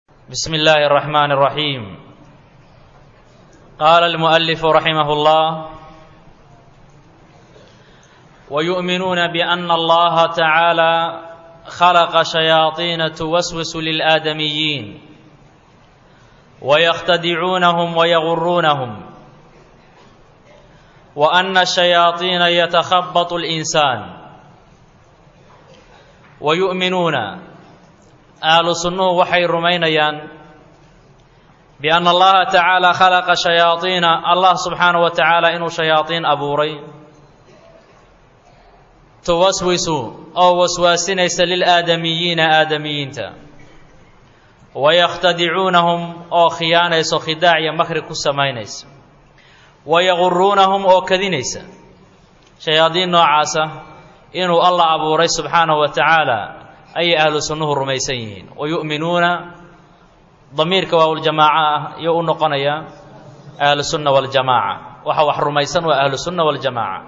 بسم الله الرحمن الرحيم قال المؤلف رحمه الله ويؤمنون بان الله تعالى خلق شياطين توسوس للادميين ويختدعونهم ويغرونهم وان الشياطين يتخبط الانسان ويؤمنون ahlu sunnuhu waxay rumaynayaan bianna allaha tacaala khalaqa shayaadiina allah subxaana wa tacaala inuu shayaadiin abuuray tuwaswisu oo waswaasinaysa lilaadamiyiina aadamiyiinta wayakhtadicuunahum oo khiyaanayso khidaac iyo makri ku samaynaysa wayaguruunahum oo kadinaysa shayaadiin noocaasa inuu allah abuuray subxaanahu wa tacaala ayay ahlu sunnuhu rumaysan yihiin wa yu'minuuna damiirka waawljamaaca ah iyo u noqonaya ahlu sunna waljamaaca waxa wax rumaysan waa ahlu sunna waljamaaca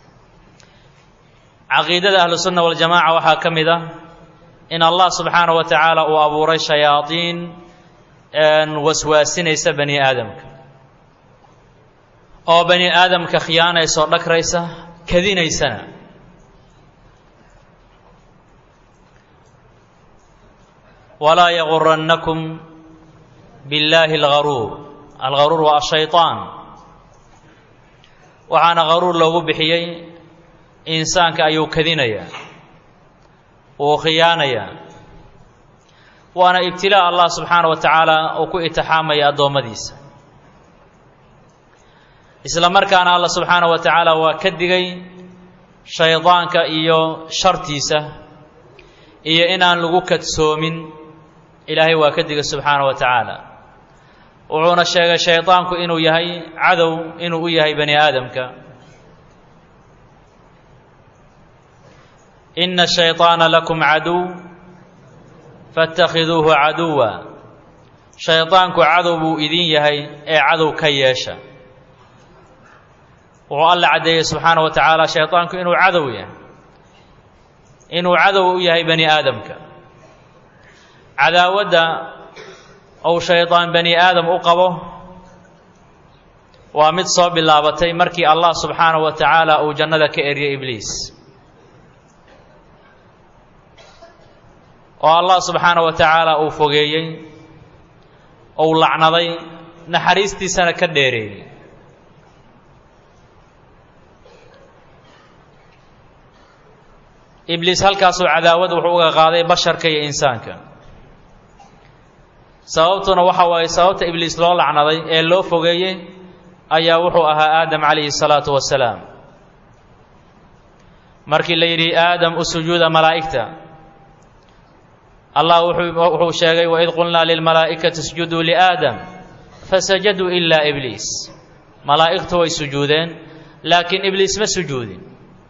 caqiidada ahlu sunna waljamaaca waxaa ka mid ah in allah subxaana wa tacaala uu abuuray shayaadiin waswaasinaysa bani aadamka oo bani aadamka khiyaanaysa oo dhagraysa kadinaysana walaa yagurannakum billaahi algaruur algaruur waa ashayطaan waxaana garuur loogu bixiyey insaanka ayuu kadinayaa wuu khiyaanayaa waana ibtilaa allah subxaana wa tacaala uu ku itixaamaya addoommadiisa isla markaana allah subxaana wa tacaala waa ka digay shaydaanka iyo shartiisa iyo inaan lagu kadsoomin ilaahay waa ka digay subxaana wa tacaala wuxuuna sheegay shaydaanku inuu yahay cadow inuu u yahay bani aadamka ina shayطaana lakum caduw faاtakhiduuhu caduwa shaydaanku cadow buu idin yahay ee cadow ka yeesha wuxuu alla caddeeyey subxaana wa tacaala shaydaanku inuu cadow yahay inuu cadow u yahay bani aadamka cadaawadda ou shaydaan bani aadam u qabo waa mid soo bilaabatay markii allah subxaana wa tacaala uu jannada ka eryay ibliis oo allah subxaana wa tacaala uu fogeeyey ou lacnaday naxariistiisana ka dheereeyey ibliis halkaasuu cadaawad wuxuu uga qaaday basharka iyo insaanka sababtuna waxa waaye sababta ibliis loo lacnaday ee loo fogeeyey ayaa wuxuu ahaa aadam calayhi salaatu wasalaam markii la yidhi aadam u sujuuda malaa'igta allah wuxuu sheegay waid qulnaa lilmalaa'ikati isjuduu liaadam fasajaduu ilaa ibliis malaa'igtu way sujuudeen laakiin ibliis ma sujuudin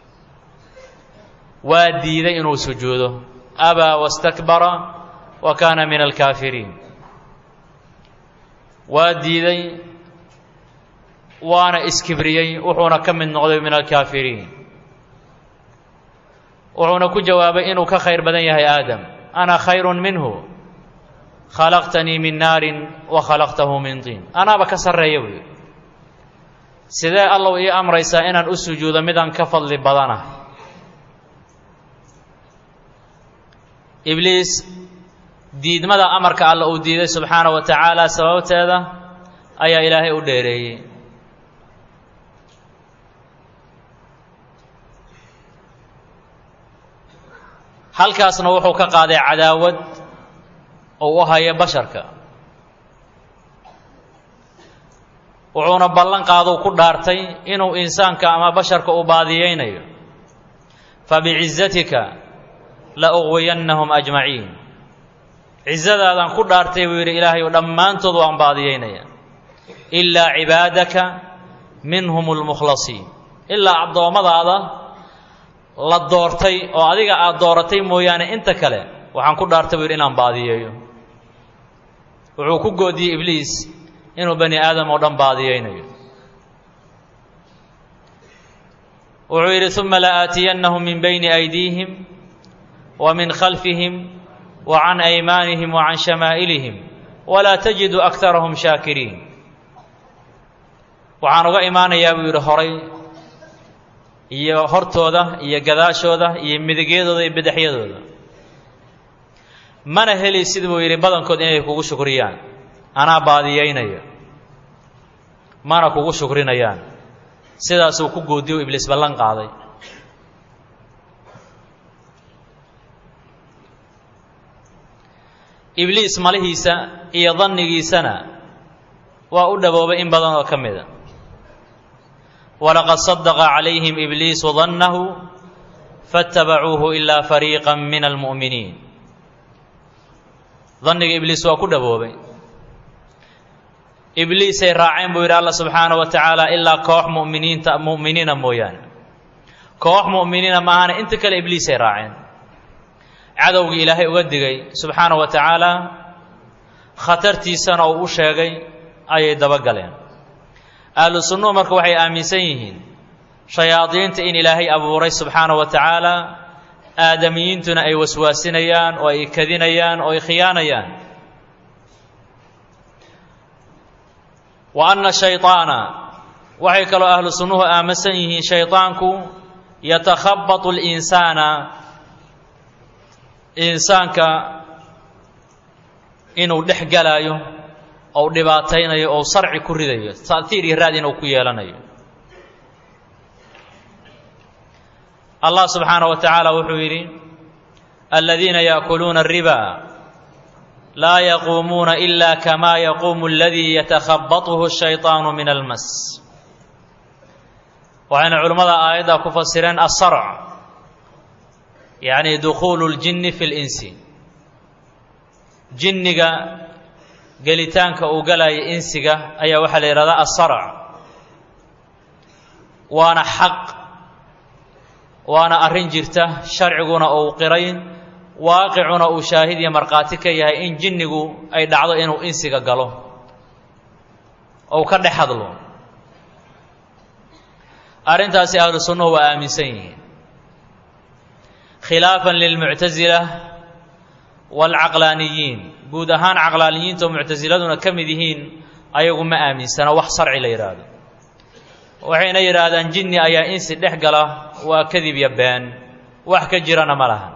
waa diiday inuu sujuudo abaa wastakbara wa kaana min alkaafiriin waa diiday waana iskibriyey wuxuuna ka mid noqday min alkaafiriin wuxuuna ku jawaabay inuu ka khayr badan yahay aadam ana khayrun minhu khalaqtanii min naarin wa khalaqtahu min tiin anaaba ka sarreeya buuyi sidee allow ii amraysaa inaan u sujuudo midaan ka fadli badanah ibliis diidmada amarka alla uu diiday subxaana wa tacaala sababteeda ayaa ilaahay u dheereeyey halkaasna wuxuu ka qaaday cadaawad uu u hayo basharka wuxuuna ballan qaadou ku dhaartay inuu insaanka ama basharka u baadiyeynayo fabicizatika la uqwiyannahum ajmaciin cizadaadaan ku dhaartay buu yidhi ilaahay oo dhammaantood waan baadiyeynaya ilaa cibaadaka minhum lmukhlasiin ilaa addoommadaada la doortay oo adiga aad dooratay mooyaane inta kale waxaan ku dhaartay buu yidhi inaan baadiyeeyo wuxuu ku goodiyey ibliis inuu bani aadam oo dhan baadiyeynayo wuxuu yidhi uma la aatiyannahum min bayni aydiihim wa min khalfihim wa can aymaanihim wa can shamaa'ilihim walaa tajidu akarahum shaakiriin waxaan uga imaanayaa buu yidhi horay iyo hortooda iyo gadaashooda iyo midigyadooda iyo bidexyadooda mana heli sida buu yidhi badankood inay kugu shukriyaan anaa baadiyeynaya mana kugu shukrinayaan sidaasuu ku goodiyo ibliis ballan qaaday ibliis malihiisa iyo dannigiisana waa u dhaboobay in badan oo ka mida walaqad sadaqa calayhim ibliisu dannahu faatabacuuhu ilaa fariiqa min almu'miniin danniga ibliis waa ku dhaboobay ibliisay raaceen buu yidhi alla subxaana wa tacaala ilaa koox muminiinta mu'miniina mooyaane koox mu'miniina maahane inta kale ibliisay raaceen cadowgii ilaahay uga digay subxaana wa tacaala khatartiisana uu u sheegay ayay dabagaleen ahlu sunnuhu marka waxay aaminsan yihiin shayaadiinta in ilaahay abuuray subxaana wa tacaala aadamiyiintuna ay waswaasinayaan oo ay kadinayaan oo ay khiyaanayaan wa anna shayطaana waxay kaloo ahlu sunnuhu aaminsan yihiin shayطaanku yatakhabatu اlinsaana insaanka inuu dhex galaayo ou dhibaataynayo ou sarci ku ridayo ta'hiir iyo raad inuu ku yeelanayo allah subxaanaه wa tacaala wuxuu yidhi aladiina yaأkuluuna الriba laa yaquumuuna ila kama yaquumu اladii yatakhabaطhu الshayطaanu min almas waxayna culimmada aayadda ku fasireen asarc yacni dukhuulu اljinni fi اlinsi jinniga gelitaanka uu galaya insiga ayaa waxaa la yidhahdaa asarc waana xaq waana arrin jirta sharciguna uu qiray waaqicuna uu shaahid iyo markhaati ka yahay in jinnigu ay dhacdo inuu insiga galo ou ka dhex hadlo arrintaasi ahlu sunnuhu waa aaminsan yihiin khilaafan lilmuctasila waalcaqlaaniyiin guud ahaan caqlaaniyiinta oo muctasiladuna ka mid yihiin ayagu ma aaminsana wax sarci la yidhaahdo waxayna yidhaahdaan jinni ayaa insi dhex gala waa kadib iyo been wax ka jirana ma laha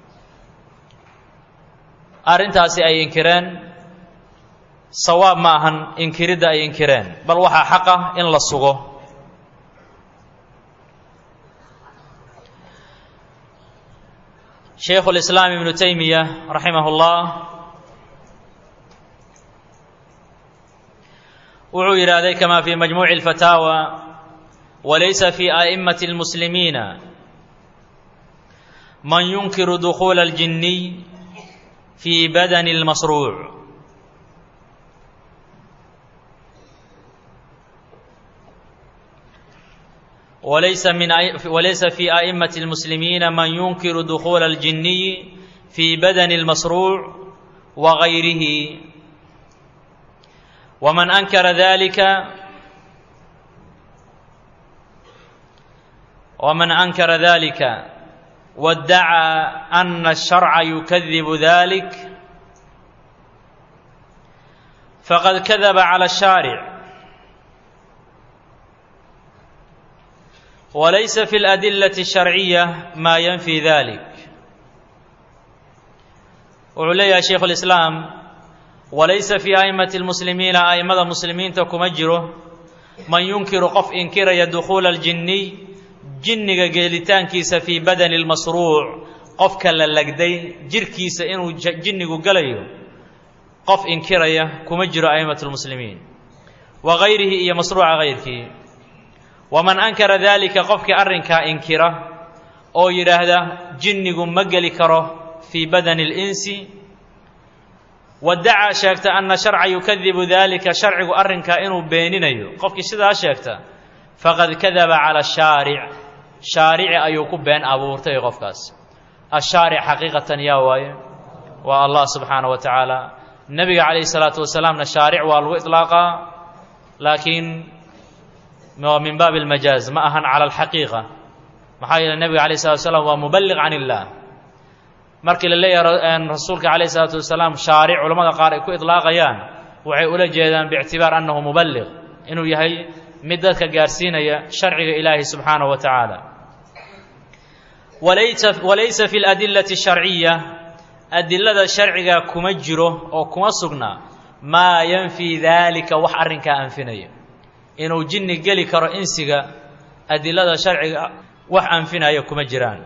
arrintaasi ay inkireen sawaab ma ahan inkiridda ay inkireen bal waxaa xaq ah in la sugo shaykhu lislaam ibnu taymiya raximah اllah wuxuu yidhaahday kama fi majmuuci اlfataawa walaysa fi a'immati اlmuslimiina man yunkiru dukhuula اljinniy fi badani اlmasruuc وليس من وليس في أئمة المسلمين من ينكر دخول الجني في بدن المصروع وغيره ومن أنكر ذلك ومن أنكر ذلك وادعى أن الشرع يكذب ذلك فقد كذب على الشارع وليس في الأدلة الشرعية ما ينفي ذلك وعليها شيخ الإسلام وليس في أئمة المسلمين أئمة المسلمين تكمجره من ينكر قف إنكر يدخول الجني جنك جيلتان كيس في بدن المصروع قف كاللقدي جر كيس إنه جنك قليو قف إنكر كمجر أئمة المسلمين وغيره إيا مصروع غيرك waman ankara daalika qofkii arrinkaa inkira oo yidhaahda jinnigu ma geli karo fii badani اlinsi wadacaa sheegta ana sharca yukadibu daalika sharcigu arrinkaa inuu beeninayo qofkii sidaa sheegta faqad kadaba cala shaaric shaarici ayuu ku been abuurtay qofkaas ashaaric xaqiiqatan yaa waaye waa allah subxaana wa tacaala nebiga calayh isalaatu wasalaamna shaaric waa lagu iطlaaqaa laakiin waa min baabi almajaaz ma ahan cala alxaqiiqa maxaa yeele nebiga alayh salatu slam waa muballiq can illaah markii la leeyahay rasuulka calayh isalaatu wasalaam shaaric culamada qaar ay ku idlaaqayaan waxay ula jeedaan biictibaar annahu muballiq inuu yahay mid dadka gaarsiinaya sharciga ilaahi subxaanahu wa tacaala walaysa fi ladillati sharciya adilada sharciga kuma jiro oo kuma sugna maa yanfii daalika wax arrinkaa anfinaya inuu jinni geli karo insiga adilada sharciga wax anfinaya kuma jiraan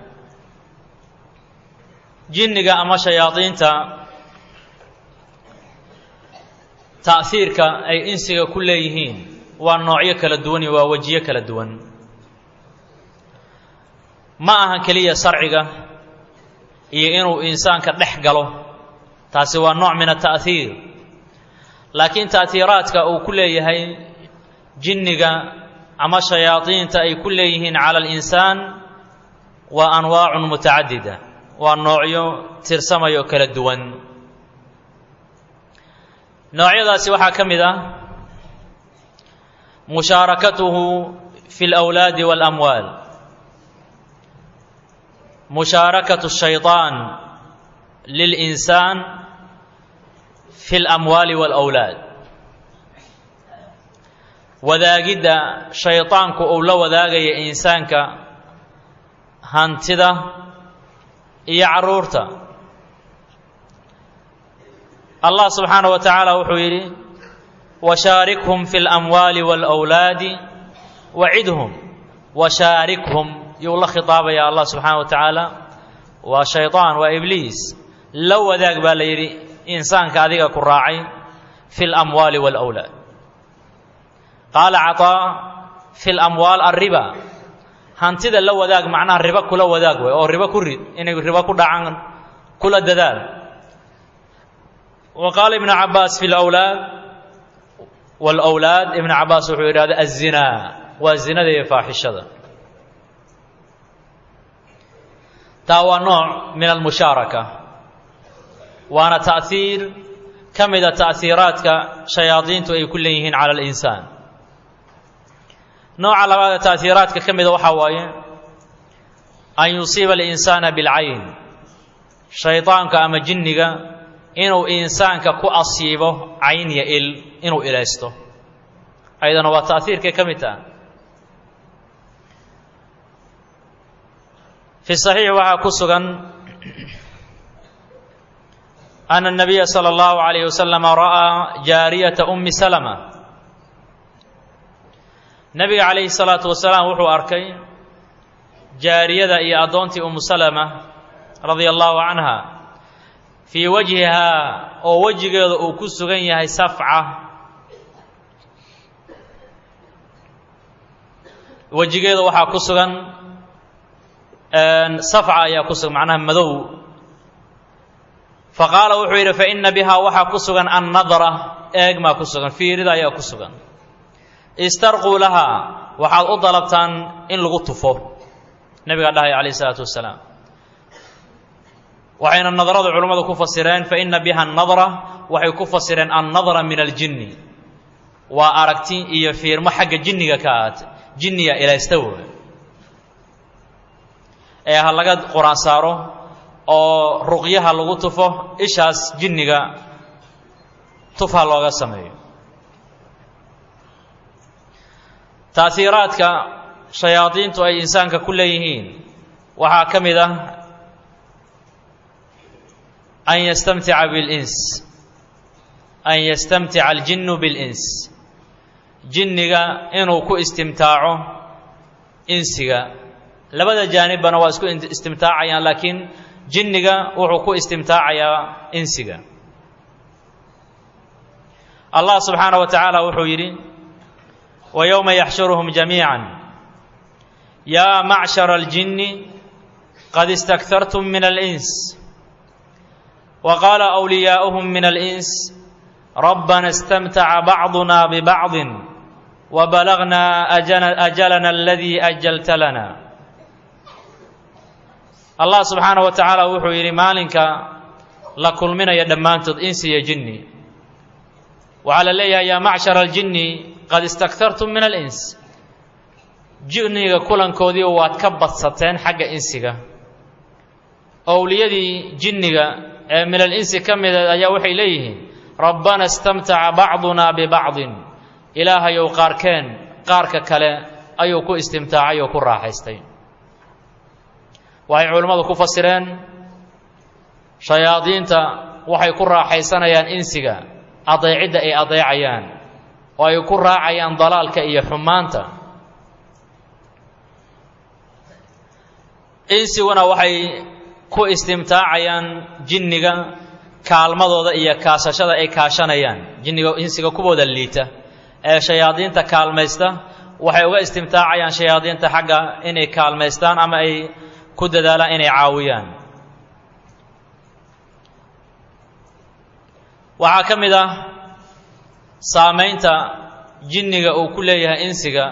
jinniga ama shayaadiinta ta'hiirka ay insiga ku leeyihiin waa noocyo kala duwan iyo waa wejiyo kala duwan ma aha keliya sarciga iyo inuu insaanka dhex galo taasi waa nooc min ata'hiir laakiin ta'hiiraadka uu ku leeyahay jinniga ama shayaadiinta ay ku leeyihiin cala alinsaan waa anwaacun mutacadida waa noocyo tirsamayo kala duwan noocyadaasi waxaa ka mid ah mushaarakatuhu fi اlأwlaadi wاlamwaal mushaarakatu الshayطaan lilinsaan fi اlamwaali wاlأwlaad wadaagidda shayطaanku uu la wadaagaya insaanka hantida iyo carruurta allah subxaanaه wa tacaala wuxuu yidhi washaarikhum fi اlamwaali wاlأwlaadi wacidhum washaarikhum yuu la khitaabaya allah subxaana wa tacaala waa shayطaan waa ibliis la wadaag baa la yidhi insaanka adiga ku raacay fi اlamwaali wاlأwlaad qaala caطaa fi اlamwaal alriba hantida la wadaag macnaha ribo kula wadaag way oo ribo ku rid inay ribo ku dhacaan kula dadaal wa qaala ibnu cabaas fi lawlaad wاlawlaad ibnu cabaas wuxuu yidhahda aلzinaa waa zinada iyo faaxishada taa waa nooc min almushaaraka waana ta'hiir ka mida ta'hiiraadka shayaadiintu ay ku leeyihiin cala alinsaan nooca labaad ee ta'hiiraadka ka mida waxaa waaye an yusiiba alinsaana bilcayn shaydaanka ama jinniga inuu insaanka ku asiibo cayn iyo il inuu ilaysto ayadana waa ta'hiirkay ka mid taha fi saxiix waxaa ku sugan ana الnabiya salى اllahu عalayh wasalama ra'aa jaariyata umi salma nebiga calayhi الsalaatu wasalaam wuxuu arkay jaariyada iyo addoontii umu salama radia allahu canha fii wajhihaa oo wejigeeda uu ku sugan yahay safca wejigeeda waxaa ku sugan safca ayaa ku sugan macnaha madow faqaala wuxuu yidhi faina bihaa waxaa ku sugan annadra eegmaa ku sugan fiirida ayaa ku sugan istarquu lahaa waxaad u dalabtaan in lagu tufo nebigaa dhahaya calayh isalaatu wasalaam waxayna nadradu culummadu ku fasireen faina biha annadra waxay ku fasireen annadra min aljinni waa aragti iyo fiirmo xagga jinniga ka ahaatay jinniga ilaysta woy ee ha laga qur-aan saaro oo ruqyaha lagu tufo ishaas jinniga tufha looga sameeyo taaiiraadka shayaadiintu ay insaanka ku leeyihiin waxaa ka mid ah an yastamtica bilins an yastamtica aljinnu bilins jinniga inuu ku istimtaaco insiga labada jaanibbana waa isku istimtaacayaan laakiin jinniga wuxuu ku istimtaacayaa insiga allah subxaana wa tacaala wuxuu yidhi wa yowma yaxshuruhum jamiica yaa macshara aljinni qad istakhartum min alins wa qaala wliyaa'uhum min alins rabbana istamtaca bacduna bibacdin wa balagnaa ajalana aladii ajalta lana allah subxaana wa tacaala wuxuu yidhi maalinka la kulminaya dhammaantood insi iyo jinni waxaa la leeyahay yaa macshara aljinni qad istakhartum min alins jinniga kulankoodii waad ka badsateen xagga insiga owliyadii jinniga ee min alinsi ka mida ayaa waxay leeyihiin rabbana istamtaca bacdunaa bibacdin ilaahayow qaarkeen qaarka kale ayuu ku istimtaacay oo ku raaxaystay waxay culimmadu ku fasireen shayaadiinta waxay ku raaxaysanayaan insiga adeecidda ay adeecayaan oo ay ku raacayaan dalaalka iyo xumaanta insiguna waxay ku istimtaacayaan jinniga kaalmadooda iyo kaasashada ay kaashanayaan jinniga insiga kuwooda liita ee shayaadiinta kaalmaysta waxay uga istimtaacayaan shayaadiinta xagga inay kaalmaystaan ama ay ku dadaalaan inay caawiyaan waxaa ka mid ah saamaynta jinniga uu ku leeyahay insiga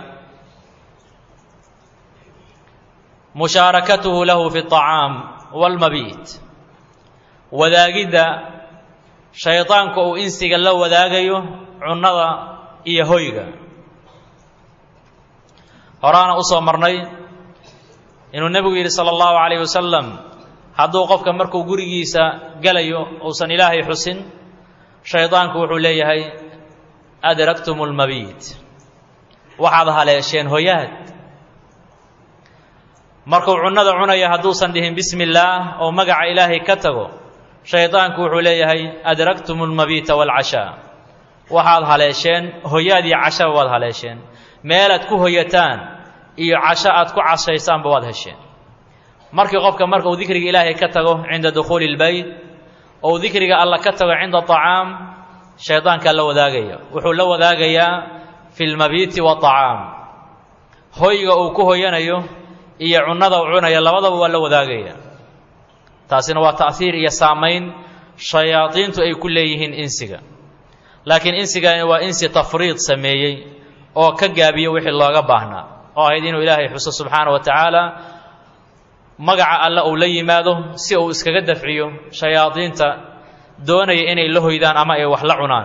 mushaarakatuhu lahu fi اطacaam wاlmabiit wadaagidda shaydaanka uu insiga la wadaagayo cunnada iyo hoyga horaana u soo marnay inuu nebigu yidhi sala allahu calayh wasalam hadduu qofka markuu gurigiisa gelayo uusan ilaahay xusin shaydaanku wuxuu leeyahay adraktum lmabiit waxaad haleesheen hoyaad markuu cunnada cunaya hadduusan dhihin bismi illaah oo magaca ilaahay ka tago shaydaanku wuxuu leeyahay adraktum lmabiita waalcashaa waxaad haleesheen hoyaad iyo cashaba waad haleesheen meelaad ku hoyataan iyo casho aad ku cashaysaanba waad hesheen markii qofka marka uu dikriga ilaahay ka tago cinda dukhuuli اlbeyt ou dikriga alla ka tago cinda طacaam shaydaankaa la wadaagaya wuxuu la wadaagayaa fi lmabiiti waطacaam hoyga uu ku hoyanayo iyo cunnada uu cunaya labadaba waa la wadaagaya taasina waa ta'hiir iyo saamayn shayaadiintu ay ku leeyihiin insiga laakiin insigani waa insi tafriid sameeyey oo ka gaabiyo wixii looga baahnaa oo ahayd inuu ilaahay xuso subxaana wa tacaala magaca alle uu la yimaado si uu iskaga dafciyo shayaadiinta doonaya inay la hoydaan ama ay wax la cunaan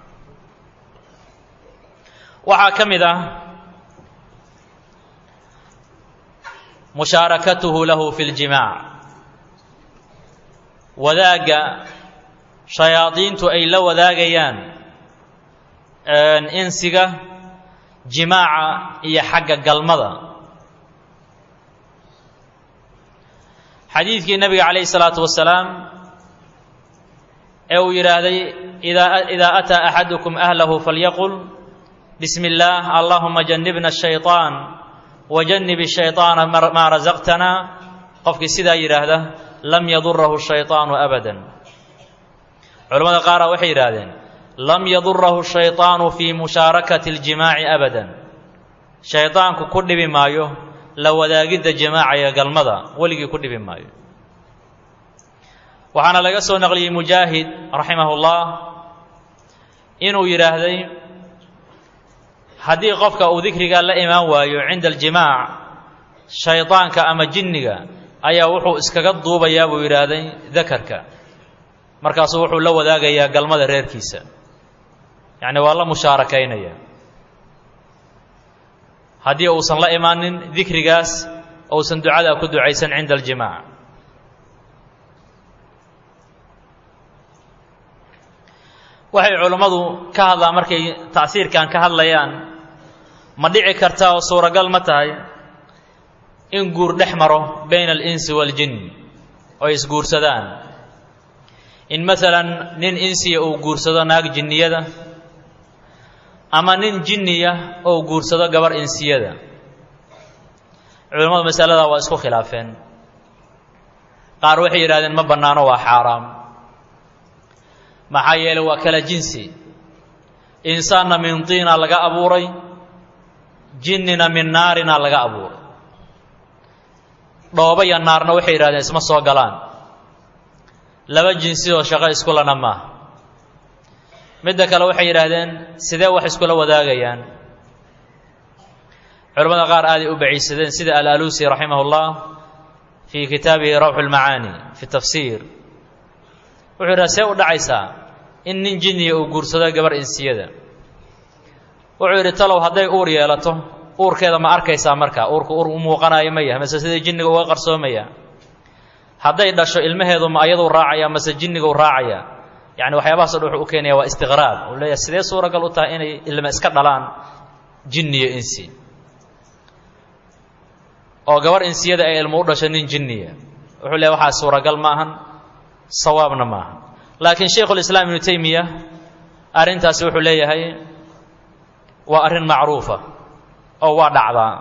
waxaa ka mid ah mushaarakatuhu lahu fi ljimaac wadaagga shayaadiintu ay la wadaagayaan insiga jimaaca iyo xagga galmada xadiidkii nebiga calayhi salaatu wasalaam ee uu yidhaahday idaa ataa axadukum ahlahu falyaqul bismi illaah allahuma janibna ashayطaan wajannib الshayطaana maa rasaqtana qofkii sidaa yidhaahda lam yadurahu shayطaanu abada culamada qaara waxay yidhaahdeen lam yadurahu shayطaanu fii mushaarakati اljimaaci abada shaydaanku ku dhibi maayo la wadaagidda jimaaca iyo galmada weligii ku dhibi maayo waxaana laga soo naqliyey mujaahid raximah اllah inuu yidhaahday haddii qofka uu dikrigaa la imaan waayo cinda aljimaac shaydaanka ama jinniga ayaa wuxuu iskaga duubayaa buu yidhaahday dakarka markaasuu wuxuu la wadaagayaa galmada reerkiisa yacni waa la mushaarakaynaya haddii uusan la imaanin dikrigaas uusan ducadaa ku ducaysan cinda aljimaac waxay culammadu ka hadlaan markay tacsiirkan ka hadlayaan ma dhici karta oo suuragal ma tahay in guur dhex maro bayna alinsi waaljin oo ay isguursadaan in maalan nin insiya uu guursado naag jinniyada ama nin jinniya ou guursado gabar insiyada culimmadu masaladaa waa isku khilaafeen qaar waxay yidhahdeen ma bannaano waa xaaraam maxaa yeelay waa kala jinsi insaanna min tiina laga abuuray jinnina min naarina laga abuuray dhooba iyo naarna waxay yidhahdeen isma soo galaan laba jinsi oo shaqo iskulana maaha midda kale waxay yidhaahdeen sidee wax iskula wadaagayaan culamada qaar aaday u baciisadeen sida al-alusi raximah اllah fii kitaabihi rawxu اlmacaani fi tafsiir wuxuu yidhaha see u dhacaysaa in nin jinniya uu guursado gabar insiyada wuxuu yidhi talow hadday uur yeelato uurkeeda ma arkaysaa markaa uurku uur u muuqanaayo ma yahay mase sidai jinniga uga qarsoomaya hadday dhasho ilmaheedu ma ayaduu raacaya mase jinniguu raacaya yani waxyaabahaso dhan wuxuu u keenaya waa istiqraab uu leeyahay sidee suuragal u tahay inay ilma iska dhalaan jinni iyo insi oo gabar insiyada ay ilmo u dhasho nin jinniya wuxuu leeyahy waxaa suuragal ma ahan sawaabna ma aha laakiin shaykhulislaam ibnu taymiya arrintaasi wuxuu leeyahay waa arrin macruufa oo waa dhacdaa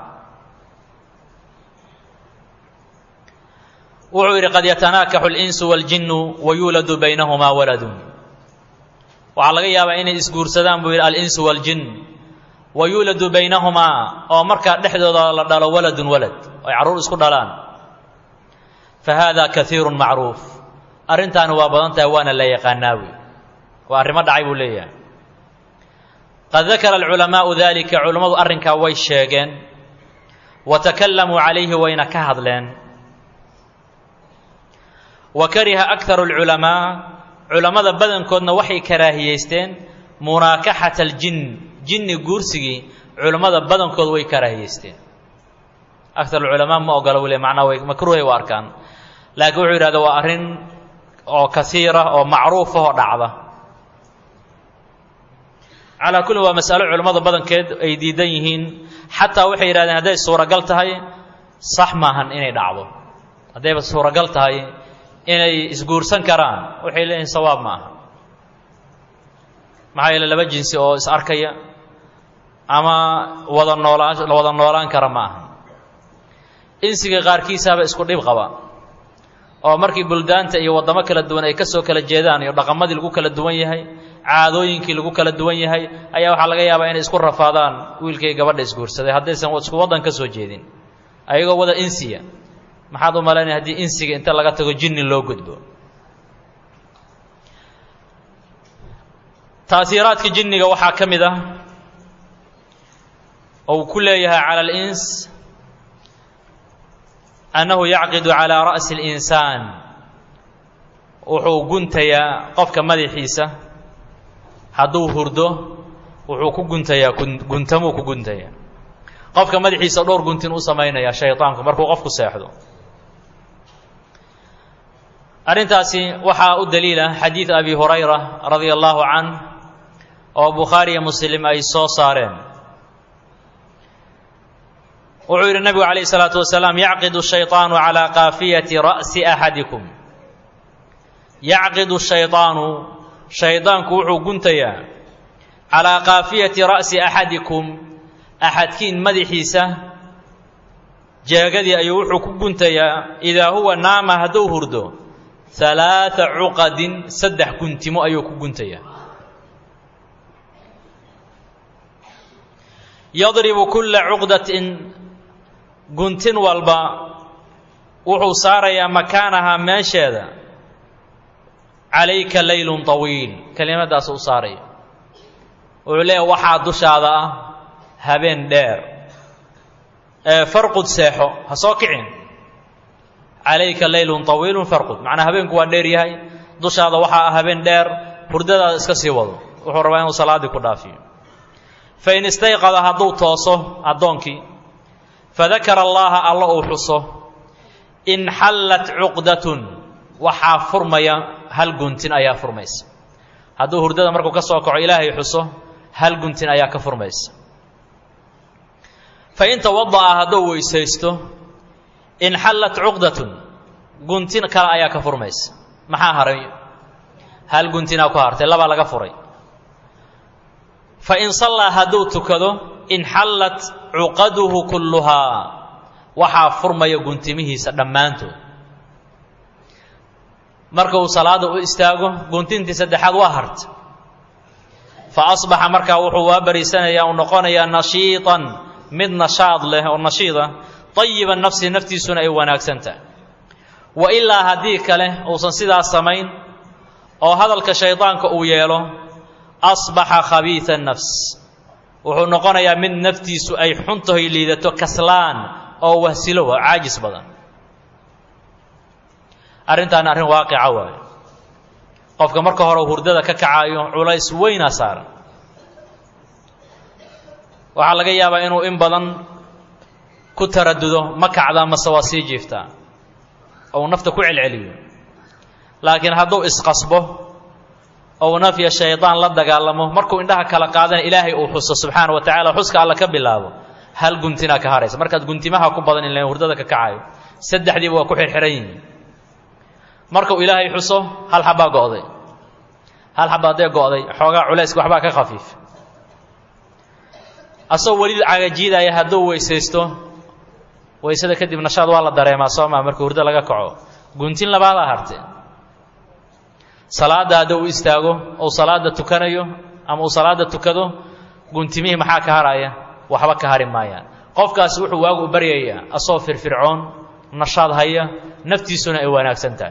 wuxuu yidhi qad yatanaakaxu اlinsu wاljinu wayuuladu baynahumaa waladun waxaa laga yaabaa inay isguursadaan buu yidhi alinsu wاljin wayuuladu baynahumaa oo markaa dhexdooda la dhalo waladun walad ay carruur isku dhalaan fahada kaiiru macruuf arrintaani waa badan tahay waana la yaqaanaawi waa arrimo dhacay buu leeyahay qad dakara alculamaau dalika culammadu arrinkaa way sheegeen wa takalamuu calayhi wayna ka hadleen wa kariha akaru alculamaa culammada badankoodna waxay karaahiyeysteen munaakaxata aljin jinni guursigii culammada badankood way karaahiyeysteen akar alculamaa ma ogola wule macnaa way makruuhay u arkaan laakiin wuxuu yidhahda waa arrin oo kasiira oo macruufa oo dhacda calaa kulli waa masalo culammada badankeed ay diidan yihiin xataa waxay yidhahdeen hadday suuragal tahay sax maahan inay dhacdo haddayba suuragal tahay inay isguursan karaan waxay leeyihin sawaab ma aha maxaa yeele laba jinsi oo is arkaya ama wada noolaan wada noolaan kara ma aha insiga qaarkiisaaba isku dhib qaba oo markii buldaanta iyo waddamo kala duwan ay ka soo kala jeedaan iyo dhaqamadii lagu kala duwan yahay caadooyinkii lagu kala duwan yahay ayaa waxaa laga yaabaa inay isku rafaadaan wiilkay gabadha isguursaday haddaysan isku waddan ka soo jeedin ayagoo wada insiya maxaad u malaynaya haddii insiga inta laga tago jinni loo gudbo taasiiraadka jinniga waxaa ka mid ah oo uu ku leeyahay cala alins annahu yacqidu calaa ra'si اlinsaan wuxuu guntayaa qofka madaxiisa hadduu hurdo wuxuu ku guntayaa guntamuu ku guntayaa qofka madaxiisa dhowr guntin u samaynaya shayطaanku markuu qofku seexdo arrintaasi waxaa u daliila xadiid abi hurayra radia allahu canh oo bukhaariyo muslim ay soo saareen wuxuu yidhi nabigu calayh isalaatu wasalaam yacqidu shayطaanu calaa kaafiyati ra'si axadikum yacqidu shayطaanu shaydaanku wuxuu guntayaa calaa kaafiyati ra'si axadikum axadkiin madaxiisa jeegadii ayuu wuxuu ku guntayaa idaa huwa naama hadduu hurdo halaaa cuqadin saddex guntimo ayuu ku guntayaa yadribu kulla cuqdatin guntin walba wuxuu saarayaa makaanahaa meesheeda calayka laylun طawiil kelimadaas u saaraya wuxuu leeyahy waxaa dushaada ah habeen dheer ee farqud seexo ha soo kicin calayka laylun طawiilun farqud macnaa habeenku waa dheer yahay dushaada waxaa ah habeen dheer hurdadaada iska sii wado wuxuu rabaa inuu salaaddii ku dhaafiyo fain istayqada hadduu tooso addoonkii fadakara allaha alla uu xuso inxallat cuqdatun waxaa furmaya hal guntin ayaa furmaysa hadduu hurdada markuu ka soo kaco ilaahay xuso hal guntin ayaa ka furmaysa fain tawada'a hadduu weysaysto inxallat cuqdatun guntin kale ayaa ka furmaysa maxaa haray hal guntinaa ku hartay labaa laga furay fain sallaa hadduu tukado inxallat cuqaduhu kulluhaa waxaa furmaya guntimihiisa dhammaantood marka uu salaada u istaago guntintii saddexaad waa harta fa asbaxa markaa wuxuu waa bariisanayaa uu noqonayaa nashiiطan mid nashaad leh oo nashiida طayiba nafsi naftiisuna ay wanaagsan tahay wa ilaa haddii kale uusan sidaas samayn oo hadalka shaydaanka uu yeelo asbaxa khabiiثa nafs wuxuu noqonayaa mid naftiisu ay xuntahoy liidato kaslaan oo wahsilo waa caajis badan arrintaana arrin waaqica waayo qofka marka hore hurdada ka kacaayo culays weynaa saaran waxaa laga yaabaa inuu in badan ku taradudo ma kacdaa mase waa sii jiiftaa ou nafta ku celceliyo laakiin hadduu isqasbo ou nafya shaydaan la dagaalamo markuu indhaha kala qaadana ilaahay uu xuso subxaana wa tacala xuska alla ka bilaabo hal guntinaa ka haraysa markaad guntimaha ku badan in hurdada ka kacayo saddexdiiba waa ku xirxiran yihiin markuu ilaahay xuso hal xabbaa go'day hal xabba haddee go'day xoogaa culayska waxbaa ka khafiif asagoo weli cagajiidaya hadduu weysaysto weysada kadib nashaad waa la dareemaa soo maa markii hurdo laga kaco guntin labaadaa harte salaadda hadduu u istaago ou salaadda tukanayo ama uu salaadda tukado guntimihii maxaa ka haraya waxba ka hari maayaan qofkaasi wuxuu waagu u baryayaa asagoo firfircoon nashaad haya naftiisuna ay wanaagsan tahay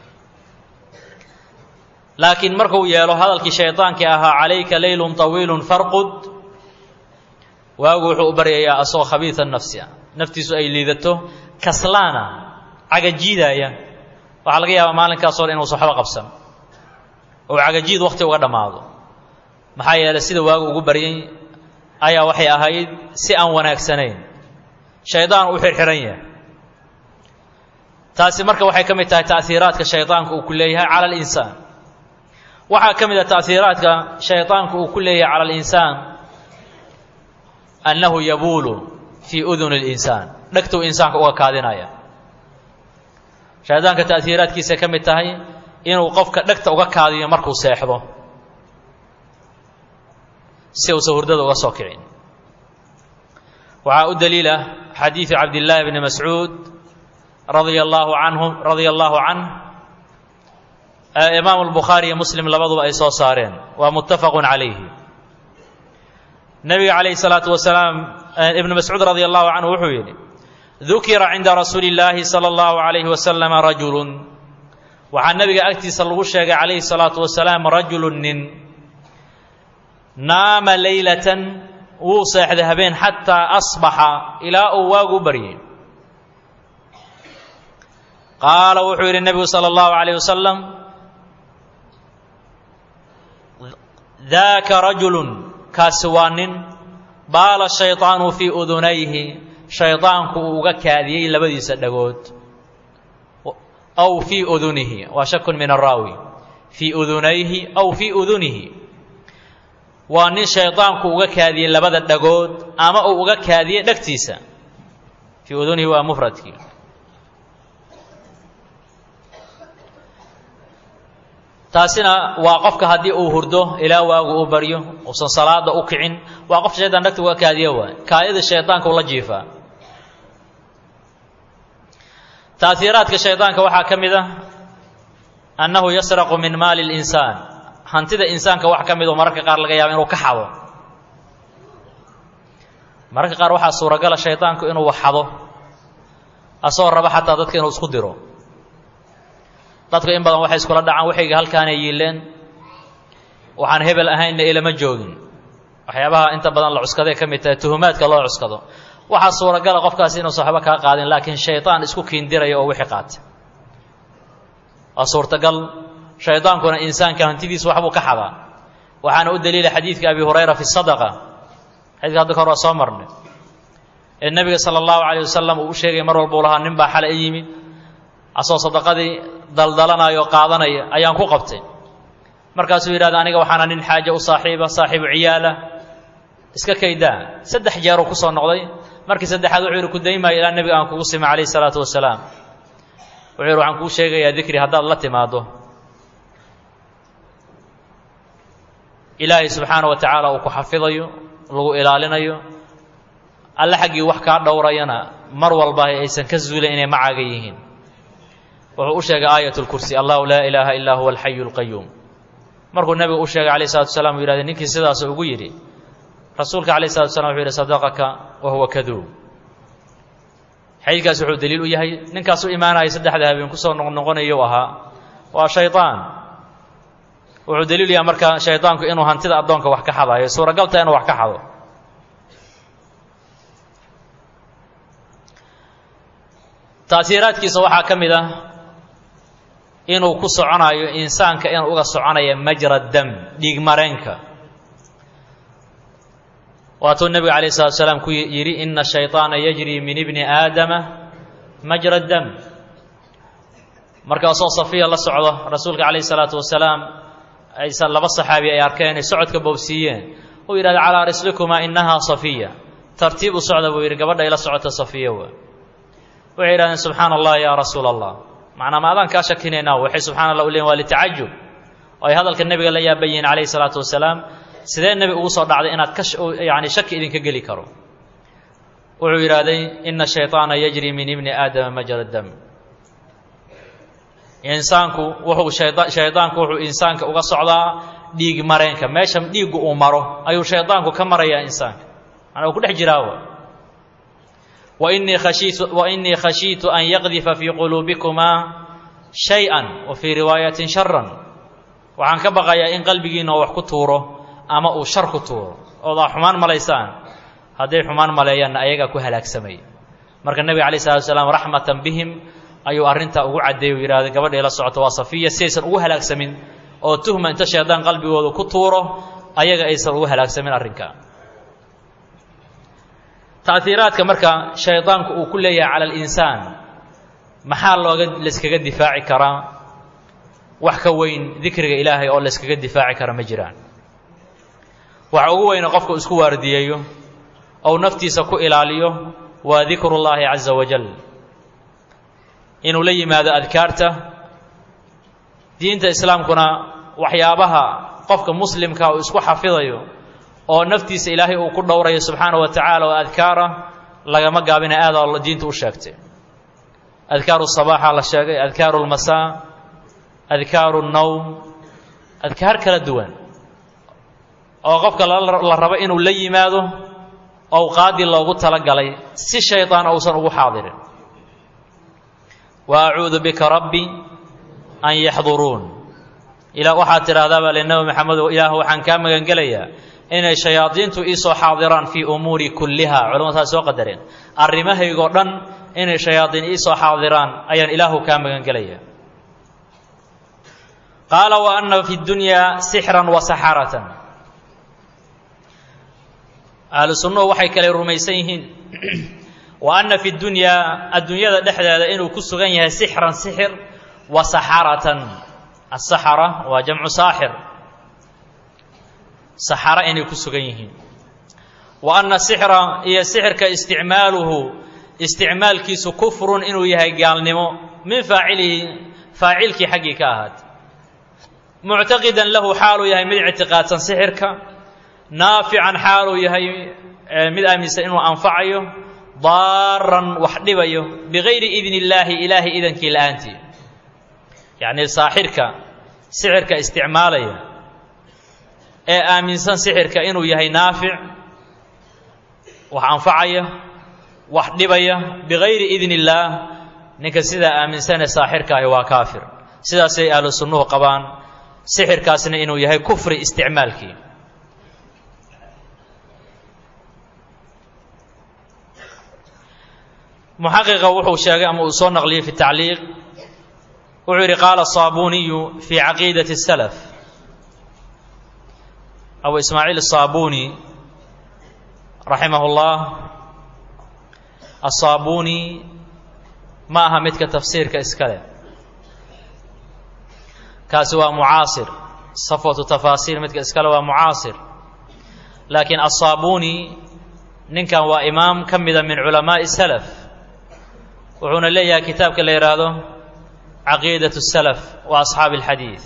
laakiin markuu yeelo hadalkii shaydaankii ahaa calayka leylun طawiilun farqud waagu wuxuu u baryayaa asagoo khabiida nafsi ah naftiisu ay liidato kaslaana cagajiidaaya waxaa laga yaabaa maalinkaasoo dhan inuusan waxba qabsan oo cagajiid wakhti uga dhammaado maxaa yeelay sida waagu ugu baryay ayaa waxay ahayd si aan wanaagsanayn shaydaan u xirxiran yahay taasi marka waxay ka mid tahay ta'hiiraadka shaydaanku uu ku leeyahay cala alinsaan waxaa ka mid ah ta'hiiraadka shaydaanku uu ku leeyahay cala alinsaan annahu yabuulu fii uduni اlinsaan dhegtuu insaanka uga kaadinaya shaydaanka ta'hiiraadkiisay ka mid tahay inuu qofka dhegta uga kaadiyo markuu seexdo si uusan hurdada uga soo kicin waxaa u daliila xadiidu cabdillaahi bni mascuud radia allaahu canhu radia allaahu canh imaamu albukhaari iyo muslim labaduba ay soo saareen waa muttafaqun calayhi nebiga calayhi salaatu wasalaam ibnu mascuud radia allahu canhu wuxuu yidhi dukira cinda rasuuli illaahi sala allahu calayhi wasalama rajulun waxaa nebiga agtiisa lagu sheegay calayhi salaatu wasalaam rajulun nin naama leylatan wuu seexday habeen xataa asbaxa ilaa uu waagu baryay qaala wuxuu yidhi nebigu sala allahu calayh wasalam daaka rajulun kaasi waa nin baala shayطaanu fii udunayhi shayطaanku uu uga kaadiyey labadiisa dhagood aw fii udunihi waa shakun min araawi fii udunayhi aw fii udunihi waa nin shayطaanku uga kaadiyey labada dhagood ama uu uga kaadiyey dhegtiisa fii udunihi waa mufradkii taasina waa qofka haddii uu hurdo ilaa waagu uu baryo uusan salaada u kicin waa qof shaydaan dhagta uga kaadiya waay kaadida shaydaanka ula jiifaa taaiiraadka shaydaanka waxaa ka mid ah annahu yasraqu min maali اlinsaan hantida insaanka wax ka mid oo mararka qaar laga yaaba inuu ka xado mararka qaar waxaa suuragala shaydaanku inuu xado asagoo raba xataa dadka inuu isku diro dadku in badan waxay iskula dhacaan waxayga halkaanay yiileen waxaan hebel ahaynna ilama joogin waxyaabaha inta badan la cuskaday ka mid tahay tuhumaadka loo cuskado waxaa suuragala qofkaasi inuusan waxba kaa qaadin laakiin shaydaan isku kiindiraya oo wixii qaata waa suurtagal shaydaankuna insaanka hantidiisa waxbuu ka xadaa waxaana u daliila xadiidka abi hurayra fi sadaqa xadiidka hadda ka hor waa soo marnay ee nebiga sala allahu calayh wasalam uu u sheegay mar walbuu lahaa nin baa xale i yimid asoo sadaqadii daldalanaya oo qaadanaya ayaan ku qabtay markaasuu yidhahda aniga waxaana nin xaaje u saaxiiba saaxiibu ciyaala iska kaydaa saddex jeeruu ku soo noqday markii saddexaad wuxuu yidhi ku daymaayo ilaa nebiga aan kugu sima calayhi salaatu wasalaam wuxuu yidhi waxaan kuu sheegayaa dikri haddaad la timaaddo ilaahay subxaana wa tacaala uu ku xafidayo lagu ilaalinayo alle xaggii wax kaa dhowrayana mar walba aysan ka zuulin inay macaaga yihiin wuxuu u sheegay aayat lkursi allahu laa ilaaha illaa huwa alxayu lqayuum markuu nebigu u sheegay alayh salatu wasalaam uu yidhahday ninkii sidaas ugu yidhi rasuulka alayh salatu waslam wuxuu yidhi sadaqaka wa huwa kaduub xadiidkaas wuxuu daliil u yahay ninkaas u imaanaya saddexda habeen kusoo noqnoqonayo ahaa waa shaydaan wuxuu daliil yahay marka shaydaanku inuu hantida addoonka wax ka xadayo suuragalta inuu wax ka xado taasiiraadkiisa waxaa ka mid ah inuu ku soconayo insaanka inuu uga soconaya majra dam dhiig mareenka waatuu nebiga calayh salatu salaam ku yidhi ina shayطaana yajri min ibni aadama majra dam markaasoo safiya la socdo rasuulka calayhi salaatu wasalaam aysan laba saxaabi ay arkeen ay socodka bowsiiyeen uu yidhahda calaa rislikumaa innahaa safiya tartiib u socda buu yidhi gabadha ila socota safiya wa waxay yidhahdeen subxaana allah yaa rasuula allah macnaa ma adaan kaa shakinaynaa waxay subxana allah u leeyiin waa litacajub oo ay hadalka nebiga la yaaban yihiin calayhi salaatu wasalaam sidee nebi ugu soo dhacday inaad ka yani shaki idinka geli karo wuxuu yidhaahday ina shayطaana yajri min ibni aadama majra dam insaanku wuxuu shaydaanku wuxuu insaanka uga socdaa dhiig mareenka meesha dhiiggu uu maro ayuu shaydaanku ka marayaa insaanka manaa uu ku dhex jiraawa wainii khashiitu wainii khashiitu an yaqdifa fii quluubikumaa shay-an wa fii riwaayatin sharan waxaan ka baqayaa in qalbigiina wax ku tuuro ama uu shar ku tuuro oodaa xumaan malaysaan hadday xumaan maleeyaanna ayagaa ku halaagsamay marka nebiga alay slatu salaam raxmatan bihim ayuu arrintaa ugu caddeeyey u yidhahday gabadhay la socoto waa safiya si aysan ugu halaagsamin oo tuhma inta shaydaan qalbigooda ku tuuro ayaga aysan ugu halaagsamin arrinka ta'hiiraadka marka shaydaanku uu ku leeyahay cala alinsaan maxaa looga layskaga difaaci karaa wax ka weyn dikriga ilaahay oo layskaga difaaci kara ma jiraan waxa ugu weyne qofku isku waardiyeeyo ou naftiisa ku ilaaliyo waa dikru llaahi caza wajal inuu la yimaado adkaarta diinta islaamkuna waxyaabaha qofka muslimka uu isku xafidayo oo naftiisa ilaahay uu ku dhowrayo subxaana wa tacaala oo adkaara lagama gaabina aada diinta u sheegtay adkaaru sabaaxa la sheegay adkaaru lmasaa adkaaru nnowm adkaar kala duwan oo qofka la rabo inuu la yimaado owqaaddii loogu talagalay si shaydaan uusan ugu xaadirin wa acuudu bika rabbi an yaxduruun ilaa waxaad tidhahdaa baa le nebi maxamedo ilaah waxaan kaa magangelayaa inay shayaadiintu iisoo xaadiraan fii umuuri kulliha culamadu taas soo qadareen arrimahaygoo dhan inay shayaadiin iisoo xaadiraan ayaan ilaahu kaa magangelaya qaala wa ana fi dunyaa sixran wa saxaratan ahlu sunnuhu waxay kale rumaysan yihiin wa anna fi dunyaa adduunyada dhexdeeda inuu ku sugan yahay sixran sixir wa saxaratan asaxara waa jamcu saaxir saxara inay ku sugan yihiin wa anna sixra iyo sixirka isticmaaluhu isticmaalkiisu kufrun inuu yahay gaalnimo min faacilihi faacilkii xaggii ka ahaad muctaqidan lahu xaaluu yahay mid ictiqaadsan sixirka naafican xaaluu yahay mid aaminsan inuu anfacayo daaran wax dhibayo bigayri idni illaahi ilaahay idankii la-aantii yacnii saaxirka sixirka isticmaalaya ee aaminsan sixirka inuu yahay naafic wax anfacaya wax dhibaya bigayri idni illaah ninka sidaa aaminsanee saaxirka ahi waa kaafir sidaasay ahlu sunnuhu qabaan sixirkaasna inuu yahay kufri isticmaalkii muxaqiqa wuxuu sheegay ama uu soo naqliyey fi tacliiq wuxuu yidhi qaala saabuniyu fi caqiidati اsalaf abu ismaaciil asaabuni raximah اllah asaabuni ma aha midka tafsiirka iska leh kaasi waa mucaasir safwatu tafaasiir midka iskale waa mucaasir laakiin asaabuni ninkan waa imaam ka mida min culamaaءi salaf wuxuuna leeyahay kitaabka la yidhaahdo caqiidaة الsalaf wa asxaabi اlxadiid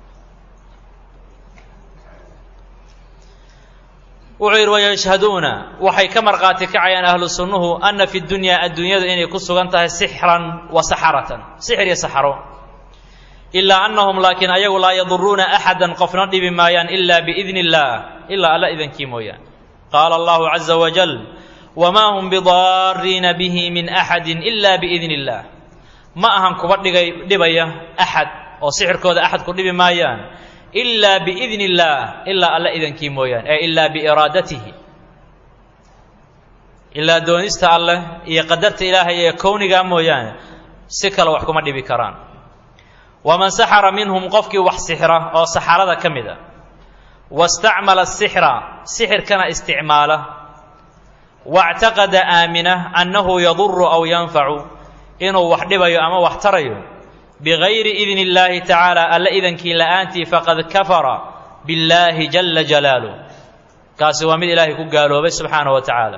wuxuu yidhi wayashhaduuna waxay ka markhaati kacayaan ahlu sunnuhu ana fi dunyaa adduunyadu inay ku sugan tahay sixran wa saxaratan sixir iyo saxaro ilaa annahum laakiin ayagu laa yaduruuna axada qofna dhibi maayaan ila biidni اllah ilaa alla idankii mooyaan qaala allahu caza wajal wmaa hum bidaariina bihi min axadi ila biidni اllah ma ahan kuba dhigay dhibaya axad oo sixirkooda axad ku dhibi maayaan ilaa biidni اllah ilaa alla idankii mooyaan ee ilaa biiraadatihi ilaa doonista alleh iyo qadarta ilaahay ee kownigaa mooyaane si kale wax kuma dhibi karaan waman saxara minhum qofkii wax sixra oo saxarada ka mid a wastacmala sixra sixirkana isticmaala wاctaqada aamina annahu yaduru aw yanfacu inuu wax dhibayo ama wax tarayo bigayri idni illaahi tacaala alla idankii la'aantii faqad kafara billaahi jala jalaaluh kaasi waa mid ilaahay ku gaaloobay subxaanahu wa tacaala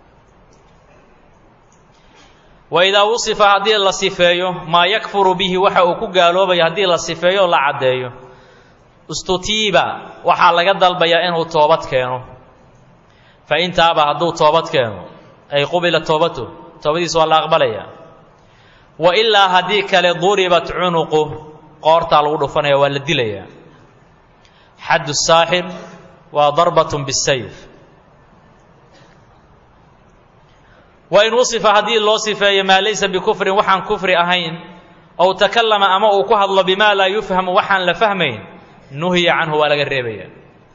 wa idaa wusifa haddii la sifeeyo maa yakfuru bihi waxa uu ku gaaloobaya haddii la sifeeyo o la caddeeyo istutiiba waxaa laga dalbayaa inuu toobad keeno fa in taaba hadduu toobad keeno ay qubila toobatu toobadiisa waa la aqbalaya wa ilaa haddii kale duribat cunuqu qoortaa lagu dhufanaya waa la dilaya xaddu saaxir waa darbatun bisayf wa in wusifa haddii loo sifeeyo maa laysa bikufrin waxaan kufri ahayn ow takallama ama uu ku hadlo bimaa laa yufhamu waxaan la fahmayn nuhiya canhu waa laga reebaya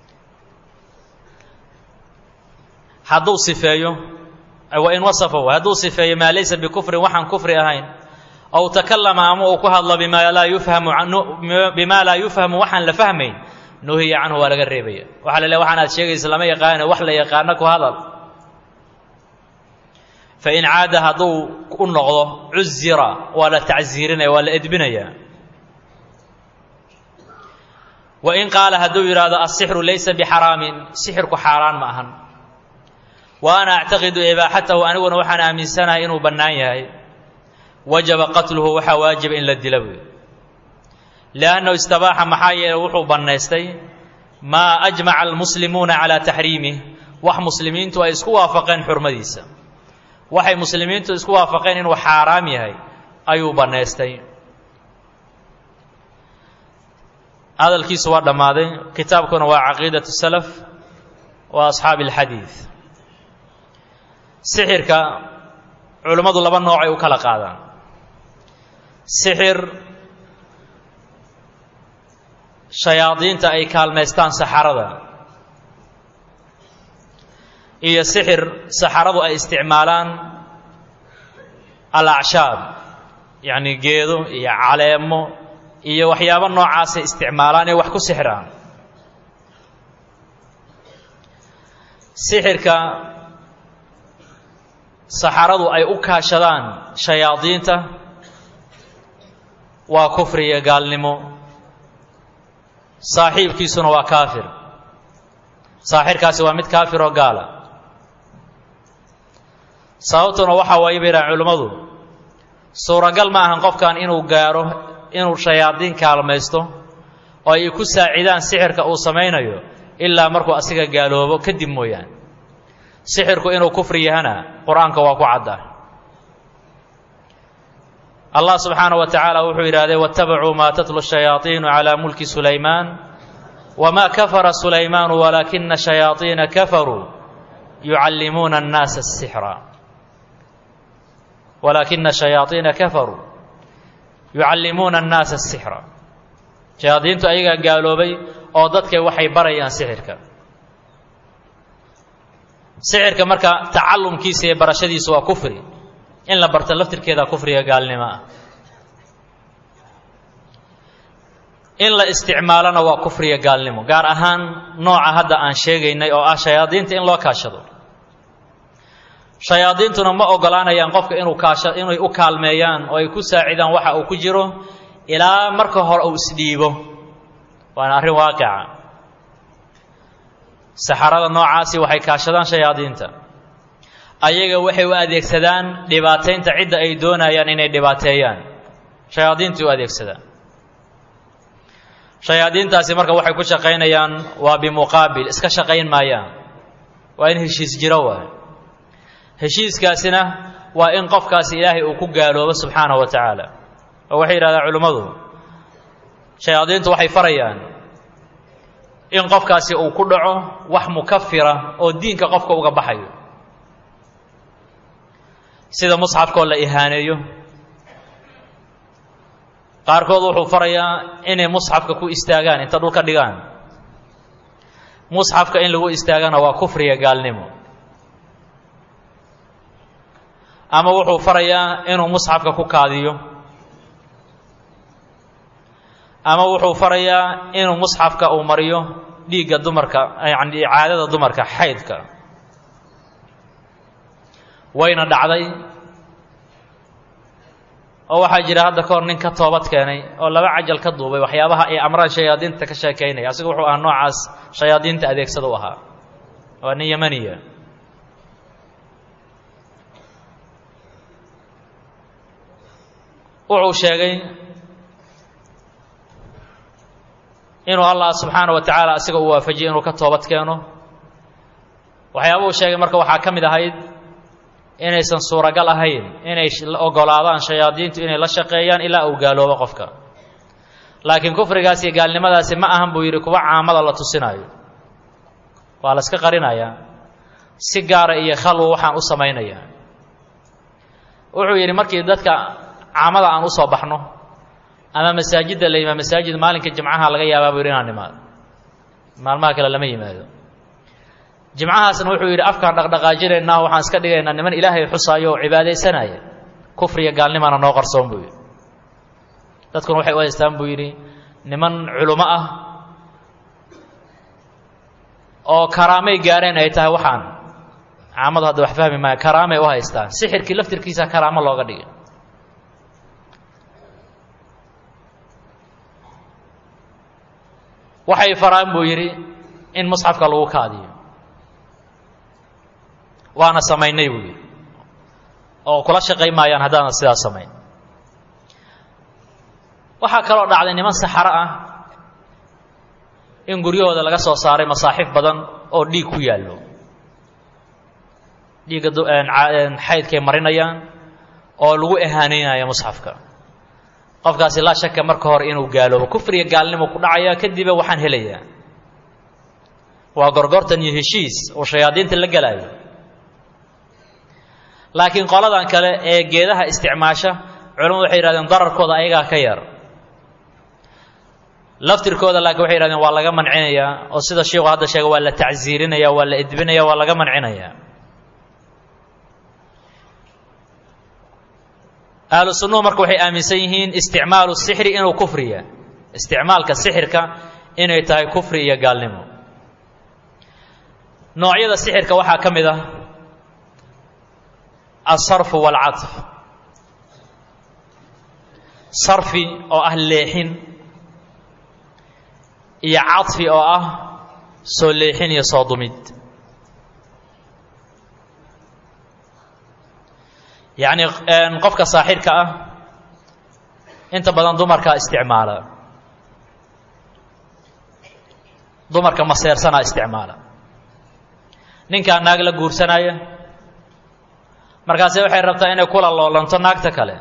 hadduu sifeeyo wa in wasafahu hadduu sifeeyo maa laysa bikufrin waxaan kufri ahayn ow takallama ama uu ku hadlo bimaa laa yufhamu bimaa laa yufhamu waxaan la fahmayn nuhiya canhu waa laga reebaya waxaa la leeay waxaan aad sheegaysa lama yaqaano wax la yaqaano ku hadal fa in caada hadduu u noqdo cuzira waa la tacsiirinaya waa la edbinaya wa in qaala hadduu yidhaahdo asixru laysa bixaraamin sixirku xaaraan ma ahan wa ana actaqidu ibaaxatahu aniguna waxaan aaminsanahay inuu bannaan yahay wajaba qatluhu waxaa waajiba in la dila buy liannahu istabaaxa maxaa yeeley wuxuu bannaystay maa ajmaca almuslimuuna calaa taxriimih wax muslimiintu ay isku waafaqeen xurmadiisa waxay muslimiintu isku waafaqeen inuu xaaraam yahay ayuu bannaystay hadalkiisu waa dhammaaday kitaabkuna waa caqiidatu salaf wa asxaabi alxadiid sixirka culimmadu laba noocay u kala qaadaan sixir shayaadiinta ay kaalmaystaan saxarada iyo sixir saxaradu ay isticmaalaan alacshaab yacni geedo iyo caleemo iyo waxyaabo noocaasay isticmaalaan ee wax ku sixiraan sixirka saxaradu ay u kaashadaan shayaadiinta waa kufri iyo gaalnimo saaxiibkiisuna waa kaafir saaxirkaasi waa mid kaafir oo gaala sababtuna waxaa waaye bay yidhahan culimmadu suuragal ma ahan qofkan inuu gaaro inuu shayaadiin kaalmaysto oo ay ku saacidaan sixirka uu samaynayo ilaa markuu asiga gaaloobo kadib mooyaane sixirku inuu kufri yahana qur-aanka waa ku cadda allah subxaanaه wa tacaala wuxuu yidhahdee waاtabacuu maa tatlu shayaaiinu calى mulki sulaymaan wma kafara sulaymaanu walaakina shayaaiina kafaruu yucallimuuna الnaasa الsixra walaakina shayaaiina kafaruu yucallimuuna الnaasa الsixra shayaadiintu ayagaa gaaloobay oo dadkay waxay barayaan sixirka sixirka marka tacalumkiisa iyo barashadiisu waa kufri in la barto laftirkeeda kufriga gaalnimo ah in la isticmaalona waa kufriga gaalnimo gaar ahaan nooca hadda aan sheegaynay oo ah shayaadiinta in loo kaashado shayaadiintuna ma ogolaanayaan qofka inuu kaasha inay u kaalmeeyaan oo ay ku saacidaan waxa uu ku jiro ilaa marka hore uu isdhiibo waana arrin waaqica saxarada noocaasi waxay kaashadaan shayaadiinta ayaga waxay u adeegsadaan dhibaataynta cidda ay doonayaan inay dhibaateeyaan shayaadiintai u adeegsadaan shayaadiintaasi marka waxay ku shaqaynayaan waa bimuqaabil iska shaqayn maayaan waa in heshiis jiro waay heshiiskaasina waa in qofkaasi ilaahay uu ku gaaloobo subxaanahu wa tacaala oo waxay yidhahdaan culimmadu shayaadiintu waxay farayaan in qofkaasi uu ku dhaco wax mukafira oo diinka qofka uga baxayo sida musxafkaoo la ihaaneeyo qaarkood wuxuu farayaa inay musxafka ku istaagaan inta dhulka dhigaan musxafka in lagu istaagana waa kufriga gaalnimo ama wuxuu farayaa inuu musxafka ku kaadiyo ama wuxuu farayaa inuu musxafka uu mariyo dhiigga dumarka yani caadada dumarka xaydka wayna dhacday oo waxaa jira hadda ka hor nin ka toobad keenay oo laba cajal ka duubay waxyaabaha ay amraan shayaadiinta ka sheekaynaya asiga wuxuu ahaa noocaas shayaadiinta adeegsada u ahaa waa nin yamaniya wuxuu sheegay inuu allah subxaana wa tacaala asiga uu waafajiyey inuu ka toobad keeno waxyaaba uu sheegay marka waxaa ka mid ahayd inaysan suuragal ahayn inay ogolaadaan shayaadiintu inay la shaqeeyaan ilaa uu gaaloobo qofka laakiin kufrigaas iyo gaalnimadaasi ma ahan buu yidhi kuwa caamada la tusinaayo waa la iska qarinayaa si gaara iyo khalwa waxaan u samaynayaa wuxuu yidhi markii dadka caamada aan usoo baxno ama masaajidda la yimaado masaajid maalinka jimcaha laga yaabaa buu yidhi inaan nimaado maalmaha kale lama yimaado jimcahaasna wuxuu yidhi afkaan dhaqdhaqaajinaynaa waxaan iska dhigaynaa niman ilaahay xusaayo oo cibaadaysanaya kufriya gaalnimana noo qarsoon buu yidhi dadkuna waxay u haystaan buu yidhi niman culummo ah oo karaamay gaareen ay tahay waxaan caamadu hadda wax fahmi maayo karaamay u haystaan sixirkii laftirkiisa karaamo looga dhigay waxay faraan buu yidhi in musxafka lagu kaadiyo waana samaynay buu yidhi oo kula shaqay maayaan haddaanan sidaas samayn waxaa kaloo dhacday niman saxaro ah in guryahooda laga soo saaray masaaxiif badan oo dhiig ku yaallo dhiigga xaydkay marinayaan oo lagu ehaanaynayo musxafka qofkaasi laa shaka marka hore inuu gaaloobo kufriga gaalnimo ku dhacaya kadiba waxaan helayaa waa gorgortan iyo heshiis oo shayaadiinta la gelaayo laakiin qoladan kale ee geedaha isticmaasha culamadu waxay yihahdeen dararkooda ayagaa ka yar laftirkooda laakiin waxay yihahdeen waa laga mancinayaa oo sida sheikhu hadda sheega waa la tacsiirinaya waa la edbinaya waa laga mancinayaa ahlu sunnuhu marka waxay aaminsan yihiin isticmaalu sixri inuu kufriya isticmaalka sixirka inay tahay kufri iyo gaalnimo noocyada sixirka waxaa ka mid ah alsarfu waalcadf sarfi oo ah leexin iyo cadfi oo ah soo leexin iyo soo dumid yacni qofka saaxirka ah inta badan dumarkaa isticmaala dumarka maseersanaa isticmaala ninkaa naag la guursanaya markaase waxay rabtaa inay kula loolanto naagta kale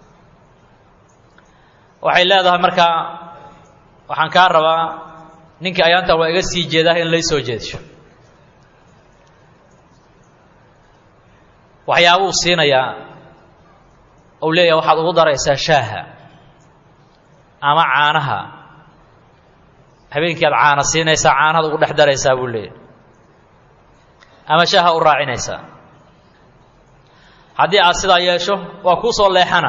waxay leedahay markaa waxaan kaa rabaa ninkii ayaantan waa iga sii jeedaa in lay soo jeedsho waxyaabuu siinayaa ou leeyahay waxaad ugu daraysaa shaaha ama caanaha habeenkii aad caana siinaysaa caanahaad ugu dhex daraysaa buu leeyahay ama shaaha u raacinaysaa haddii aad sidaa yeesho waa kuu soo leexana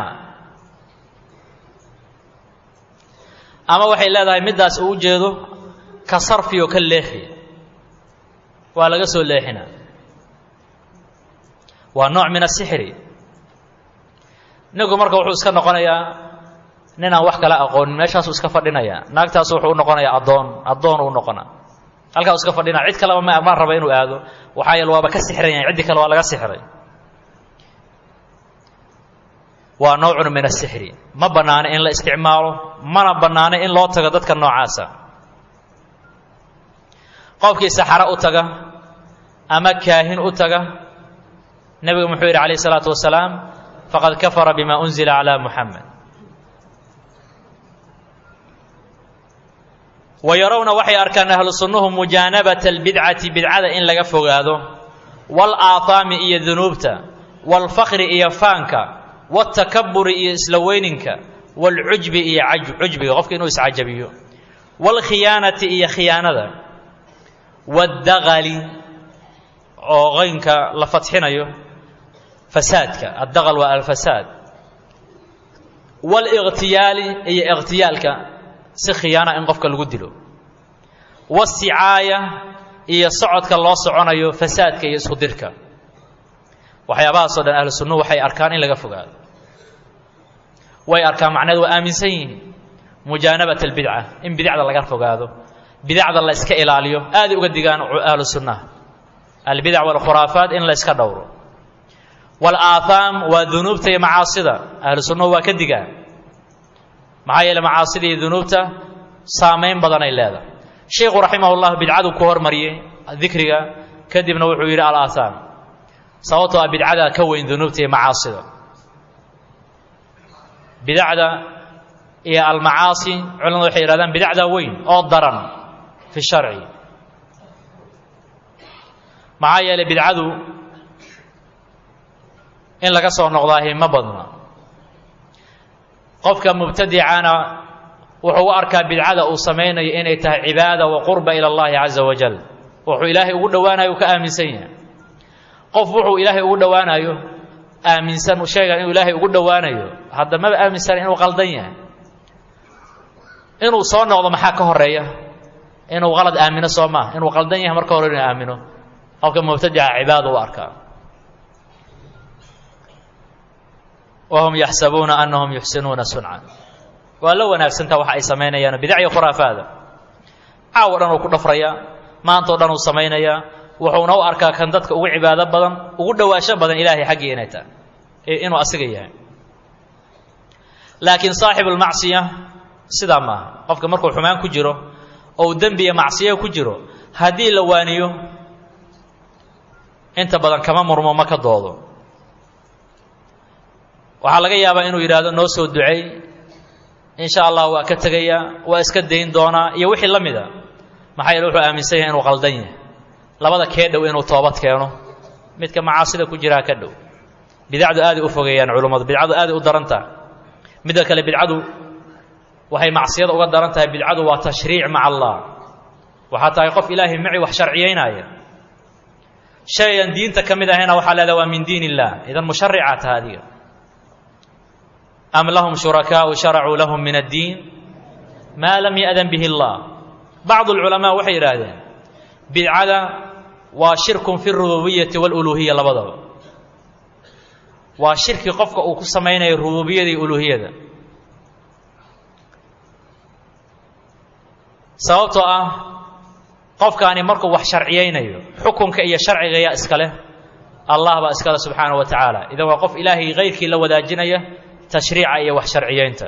ama waxay leedahay middaas uu jeedo ka sarfi oo ka leexi waa laga soo leexina waa nooc min asixri ninku marka wuxuu iska noqonayaa nin aan wax kala aqoonin meeshaasuu iska fadhinayaa naagtaasu wuxuu u noqonayaa addoon addoon uu noqona halkaa iska fadhinaya cid kaleba ma ma raba inuu aado waxaa yeele waaba ka sixran yahay ciddii kale waa laga sixray waa nowcun min asixri ma bannaano in la isticmaalo mana bannaano in loo tago dadka noocaasa qofkii saxaro u taga ama kaahin u taga nebigu muxuu yidhi calayh isalaatu wasalaam faqad kafara bima unzila calaa muxamed wa yarawna waxay arkaan ahlu sunnuhu mujaanabata albidcati bidcada in laga fogaado waalaahaami iyo dunuubta waalfakri iyo faanka waaltakaburi iyo isla weyninka waalcujbi iyo cujbiga qofka inuu iscajabiyo waalkhiyaanati iyo khiyaanada waddaqali oo qaynka la fadxinayo fasaadka addaqal waa alfasaad waaliqtiyaali iyo iqtiyaalka si khiyaana in qofka lagu dilo waasicaaya iyo socodka loo soconayo fasaadka iyo isku dirka waxyaabahaasoo dhan ahlu sunnuhu waxay arkaan in laga fogaado way arkaan macneed waa aaminsan yihiin mujaanabat albidca in bidacda laga fogaado bidacda la iska ilaaliyo aaday uga digaan ahlu sunnaha albidac walkhuraafaat in la iska dhowro walaathaam waa dunuubta iyo macaasida ahlu sunnahu waa ka digaan maxaa yeele macaasida iyo dunuubta saamayn badanay leedahay sheikhu raximahullah bidcadu ku hormariyey dikriga kadibna wuxuu yidhi alaathaam sababtoo ah bidcada ka weyn dunuubta iyo macaasida bidacda iyo almacaasi culimadu waxay yihahdaan bidacda weyn oo daran fi sharci maxaa yeelay bidcadu in laga soo noqdaahi ma badna qofka mubtadicana wuxuu u arkaa bidcada uu samaynayo inay tahay cibaada wa qurba ila allahi caza wajal wuxuu ilaahay ugu dhowaanayo uu ka aaminsan yahay qof wuxuu ilaahay ugu dhowaanayo aaminsan sheegan inuu ilaahay ugu dhowaanayo hadda maba aaminsan inuu qaldan yahay inuu soo noqdo maxaa ka horeeya inuu qalad aamino soo maa inuu qaldan yahay marka hore inuu aamino qofka mubtadica cibaada u arkaa wahum yaxsabuuna anahum yuxsinuuna sunca waa la wanaagsantaa waxa ay samaynayaan bidac iyo khuraafaada caawo dhan uu ku dhafrayaa maantao dhan uu samaynayaa wuxuuna u arkaa kan dadka ugu cibaado badan ugu dhowaasho badan ilaahay xaggii inay tahay inuu asiga yahay laakiin saaxibulmacsiya sidaa maaha qofka markuu xumaan ku jiro ou dembi iyo macsiyo ku jiro haddii la waaniyo inta badan kama murmo ma ka doodo waxaa laga yaabaa inuu yidhaahdo noo soo ducey insha allah waa ka tegayaa waa iska dayn doonaa iyo wixii la mida maxaa yeele wuxuu aaminsan yahay inuu qaldan yahay labada kee dhow inuu toobad keeno midka macaasida ku jiraa ka dhow bidacdu aaday u fogeeyaan culummadu bidcadu aaday u daran tahay midda kale bidcadu waxay macsiyada uga daran tahay bidcadu waa tashriic maca allah waxaa tahay qof ilaahay maci wax sharciyaynaya shayan diinta ka mid ahayna waxaa leedaha waa min diin illah idan musharica taha adiga am lahum shurakaau sharacuu lahum min addiin maa lam ya'dan bihi allah bacdu alculamaa waxay yidhaahdeen bidcada waa shirkun fi rububiyati waluluhiya labadaba waa shirki qofka uu ku samaynayo rububiyada iyo uluhiyada sababtoo ah qofkaani markuu wax sharciyaynayo xukunka iyo sharciga yaa iska leh allah baa iskale subxaanahu wa tacaala idan waa qof ilaahay kayrkii la wadaajinaya tashriica iyo wax sharciyeynta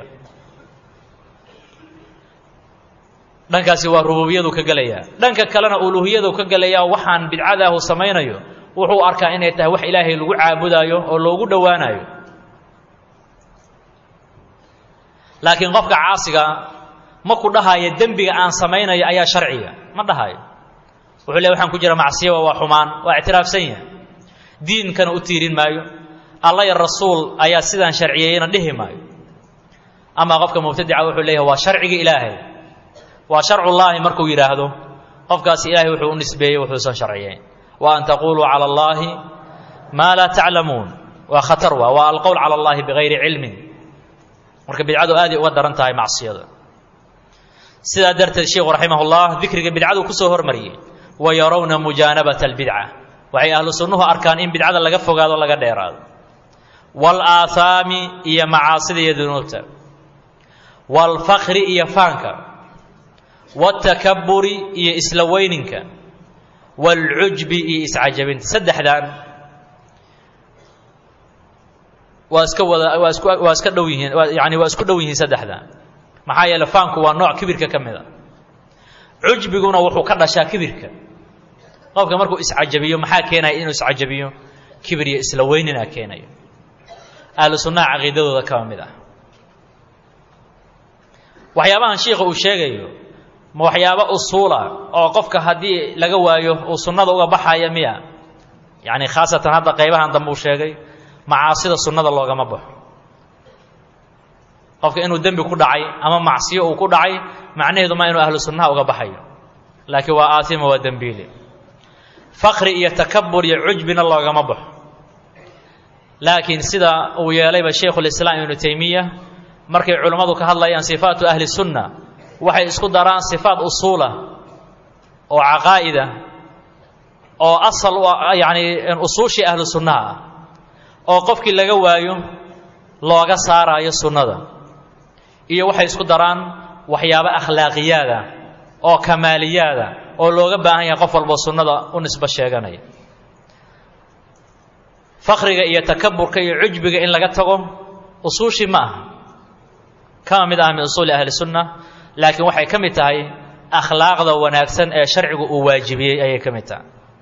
dhankaasi waa rububiyadu ka gelayaa dhanka kalena uluuhiyadu ka gelayaa waxaan bidcadaahu samaynayo wuxuu arkaa inay tahay wax ilaahay lagu caabudaayo oo loogu dhowaanayo laakiin qofka caasiga ma ku dhahayo dembiga aan samaynayo ayaa sharciga ma dhahayo wuxuu le waxaan ku jira macsiyawa waa xumaan waa ictiraafsan yahay diinkana u tiirin maayo alla ya rasuul ayaa sidaan sharciyeeyena dhihi maayo amaa qofka mubtadica wuxuu leeyahay waa sharciga ilaahay waa sharcullaahi markuu yidhaahdo qofkaasi ilaahay wuxuu u nisbeeyey wuxuusan sharciyeyn wa an taquluu cala allaahi maa laa taclamuun waa khatar waa waa alqowl cala allahi bigayri cilmin marka bidcadu aaday uga daran tahay macsiyada sidaa darteed sheikhu raximah ullah dikriga bidcadu kusoo hormariyey wa yarawna mujaanabata albidca waxay ahlu sunnuhu arkaan in bidcada laga fogaado laga dheeraado waalaahaami iyo macaasida iyo dunuubta waalfakri iyo faanka waaltakaburi iyo isla weyninka waalcujbi iyo iscajabinta saddexdan waa iska wada waa isku waa iska dhow yihiin yani waa isku dhow yihiin saddexdan maxaa yeele faanku waa nooc kibirka ka mid a cujbiguna wuxuu ka dhashaa kibirka qofka markuu iscajabiyo maxaa keenaya inuu iscajabiyo kibir iyo isla weynina keenayo ahlu sunnaha caqiidadooda kaba mid ah waxyaabahan shiikha uu sheegayo ma waxyaabo usuula oo qofka haddii laga waayo uu sunnada uga baxaya miya yacni khaasatan hadda qaybahan dambe uu sheegay macaasida sunnada loogama baxo qofka inuu dembi ku dhacay ama macsiyo uu ku dhacay macnaheedu ma inuu ahlu sunnaha uga baxayo laakiin waa aatima waa dembiile fakri iyo takabur iyo cujbina loogama baxo laakiin sida uu yeelayba shaykhulislaam ibnu taymiya markay culimmadu ka hadlayaan sifaatu ahli sunna waxay isku daraan sifaat usuula oo caqaa'ida oo asal u yani usuushii ahlu sunnaha ah oo qofkii laga waayo looga saaraayo sunnada iyo waxay isku daraan waxyaabo akhlaaqiyaada oo kamaaliyaada oo looga baahan yahay qof walbo sunnada u nisbo sheeganaya fakriga iyo takaburka iyo cujbiga in laga tago usuushii ma aha kama mid ah min usuuli ahli sunna laakiin waxay ka mid tahay akhlaaqda wanaagsan ee sharcigu uu waajibiyey ayay ka mid tahay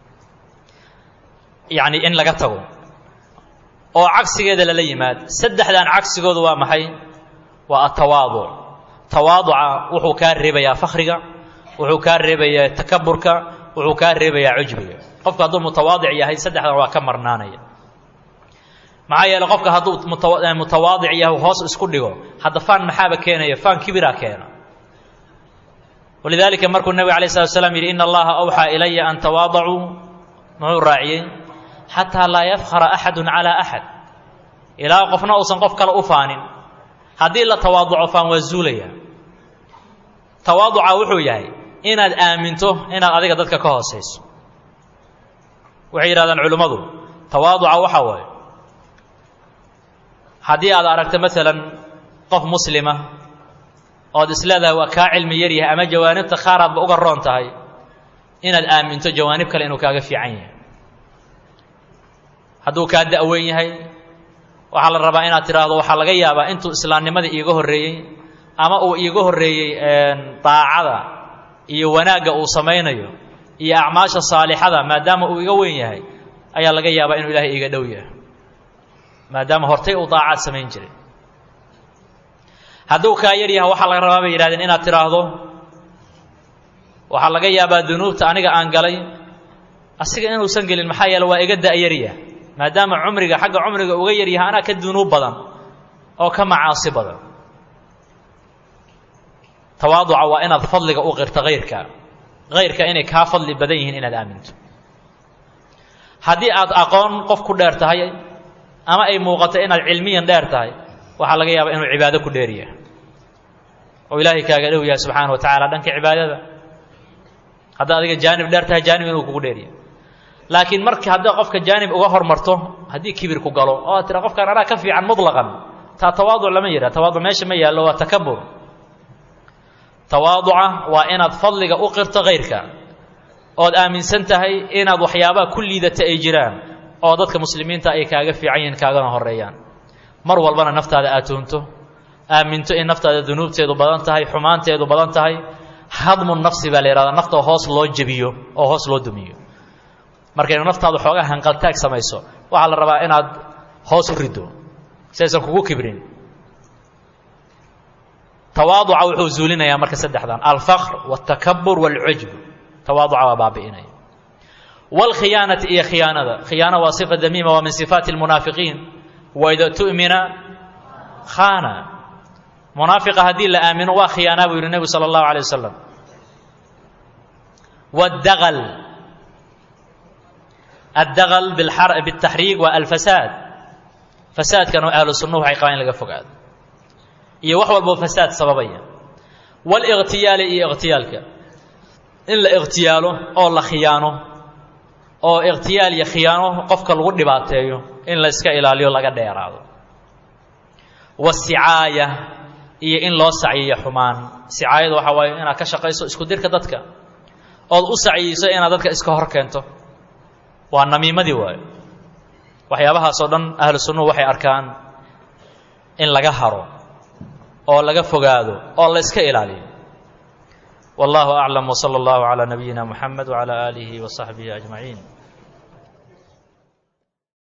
yacni in laga tago oo cagsigeeda lala yimaad saddexdan cagsigoodu waa maxay waa atawaaduc tawaaduca wuxuu kaa reebayaa fakriga wuxuu kaa reebayaa takaburka wuxuu kaa reebayaa cujbiga qofku hadduu mutawaadic yahay saddexdan waa ka marnaanaya maxaa yeele qofka hadduu mutawaadic yahay hoos isku dhigo hadda faan maxaaba keenaya faan kibiraa keena walidaalika markuu nebiga alay slat slam yidhi ina allaha awxaa ilaya an tawaadacuu muxuu raaciyey xataa laa yafkhara axadu calaa axad ilaa qofna uusan qof kale u faanin haddii la tawaaduco faan waa zuulaya tawaaduca wuxuu yahay inaad aaminto inaad adiga dadka ka hoosayso waxay yidhahdaan culimmadu tawaaduca waxaa waaye haddii aad aragto maalan qof muslima ood isleedahay waa kaa cilmi yar yahay ama jawaanibta qaaraadba uga roon tahay inaad aaminto jawaanib kale inuu kaaga fiican yahay hadduu kaa da'weyn yahay waxaa la rabaa inaad tidhaahdo waxaa laga yaabaa intuu islaamnimada iiga horreeyey ama uu iiga horreeyey daacada iyo wanaagga uu samaynayo iyo acmaasha saalixada maadaama uu iga weyn yahay ayaa laga yaabaa inuu ilaahay iiga dhow yahay maadaama hortay uu daacaad samayn jiray hadduu kaa yar yahay waxaa laga rabaa bay yidhahdeen inaad tidhaahdo waxaa laga yaabaa dunuubta aniga aan galay asiga inuusan gelin maxaa yeele waa iga da'yarya maadaama cumriga xagga cumriga uga yar yahay anaa ka dunuub badan oo ka macaasi badan tawaaduca waa inaad fadliga u qirto hayrka hayrka inay kaa fadli badan yihiin inaad aaminto haddii aad aqoon qof ku dheer tahay ama ay muuqato inaad cilmiyan dheer tahay waxaa laga yaabaa inuu cibaado ku dheer yahay oo ilaahay kaaga dhow yahay subxaana wa tacala dhanka cibaadada haddaad adiga jaanib dheer tahay jaanib inuu kugu dheer yahay laakiin marka hadday qofka jaanib uga hormarto haddii kibir ku galo oo aad tira qofkaan anaa ka fiican mutlaqan taa tawaaduc lama yidhaha tawaaduc meesha ma yaallo waa takabur tawaaduca waa inaad fadliga u qirto hayrka ood aaminsan tahay inaad waxyaabaha ku liidata ay jiraan oo dadka muslimiinta ay kaaga fiican yihiin kaagana horeeyaan mar walbana naftaada aad tuunto aaminto in naftaada dunuubteedu badan tahay xumaanteedu badan tahay hadmu nafsi baa la yidhahdaa nafta hoos loo jebiyo oo hoos loo dumiyo markaynu naftaadu xoogaa hanqaltaag samayso waxaa la rabaa inaad hoos u riddo si aysan kugu kibrin tawaaduca wuxuu zuulinayaa marka saddexdan alfaqr waltakabur walcujb tawaaduca waa baabi'inaya wاlkhiyaanati iyo khiyaanada khiyaana waa sifa damiima waa min sifaati اlmunaafiqiin waida tu'mina khaana munaafiqa haddii la aamino waa khiyaanaa buu yihi nebigu salى اllahu alيه wasalam wاdagl addagl bاtaxriig waa alfasaad fasaadkana ahlu sunnuhu waxay qabaan in laga fogaado iyo wax walboo fasaad sababaya wاliqtiyaali iyo iqtiyaalka in la iqtiyaalo oo la khiyaano oo iqtiyaal iyo khiyaano qofka lagu dhibaateeyo in la iska ilaaliyo laga dheeraado wasicaaya iyo in loo sacyiyo xumaan sicaayada waxaa waaye inaad ka shaqayso isku dirka dadka ood u sacyiiso inaad dadka iska hor keento waa namiimadii waayo waxyaabahaasoo dhan ahlu sunnuhu waxay arkaan in laga haro oo laga fogaado oo la iska ilaaliyo والله أعلم وصلى الله على نبينا محمد وعلى آله وصحبه أجمعين